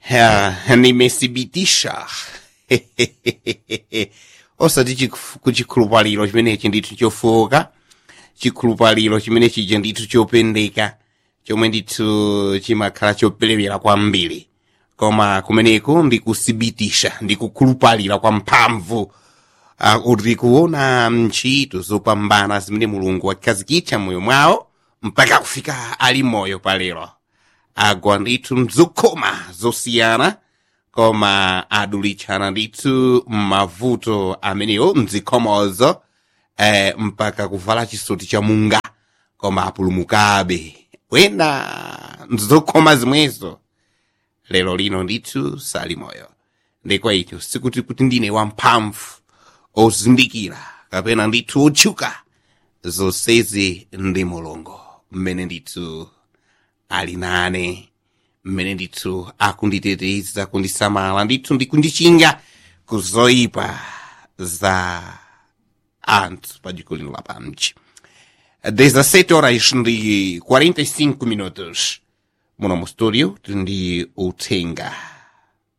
Ya, nimesibitisha osati chikuf- kuchikhulupaliro chimenechi ndithu chofoka chikhulupaliro chimene chija ndithu chopendeka chomwe ndithu chimakhala choperewera kwambiri koma kumeneku ndikusibitisha ndikukhulupalira kwa mphamvu uh, kuti kuona ntchito zopambana zimene mulungu wakhazikitsa moyo mwawo mpaka kufika ali moyo palero agwa ndithu mzokhoma zosiyana koma adulitsana ndithu m'mavuto amenewo mzikhomozo eh, mpaka kuvala chisoti cha munga koma apulumukabe wena mzokhoma zimwezo lero lino ndithu sali moyo ndikwa icho sikuti kuti ndine wamphamvu ozindikira kapena ndithu otchuka zonsezi ndi mulungu mmene ndithu ali nane mmene ndithu akunditeteza kundisamala ndithu ndikundichinga kuzoyipa za anthu pa dziko lino lapansi 17 horas ndi 45 minutos muno mu studio ndi uthenga